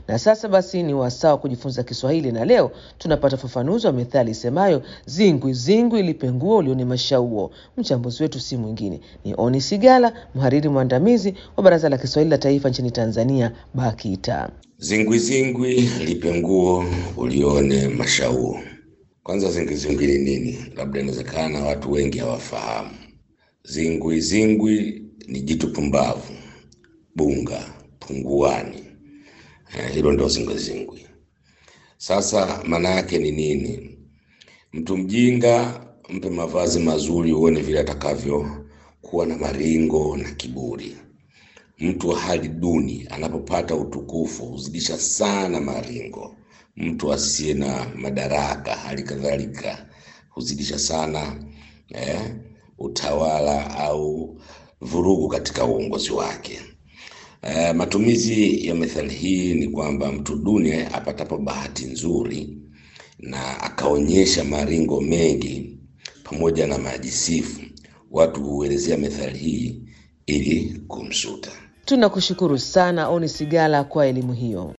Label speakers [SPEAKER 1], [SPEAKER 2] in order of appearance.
[SPEAKER 1] Na sasa basi ni wasaa wa kujifunza Kiswahili, na leo tunapata ufafanuzi wa methali isemayo zingwi zingwi lipe nguo ulione mashauo. Mchambuzi wetu si mwingine ni Oni Sigala, mhariri mwandamizi wa Baraza la Kiswahili la Taifa nchini Tanzania, BAKITA.
[SPEAKER 2] Zingwi zingwi lipe nguo ulione mashauo. Kwanza zingwi zingwi ni nini? Labda inawezekana watu wengi hawafahamu. Zingwi zingwi ni jitu pumbavu, bunga, punguani. Eh, hilo ndio zingwi zingwi. Sasa maana yake ni nini? Mtu mjinga mpe mavazi mazuri, uone vile atakavyo kuwa na maringo na kiburi. Mtu wa hali duni anapopata utukufu huzidisha sana maringo. Mtu asiye na madaraka hali kadhalika huzidisha sana eh, utawala au vurugu katika uongozi wake. Eh, matumizi ya methali hii ni kwamba mtu duni apatapo bahati nzuri na akaonyesha maringo mengi pamoja na majisifu, watu huelezea methali hii ili kumsuta.
[SPEAKER 1] Tunakushukuru sana Oni Sigala kwa elimu hiyo.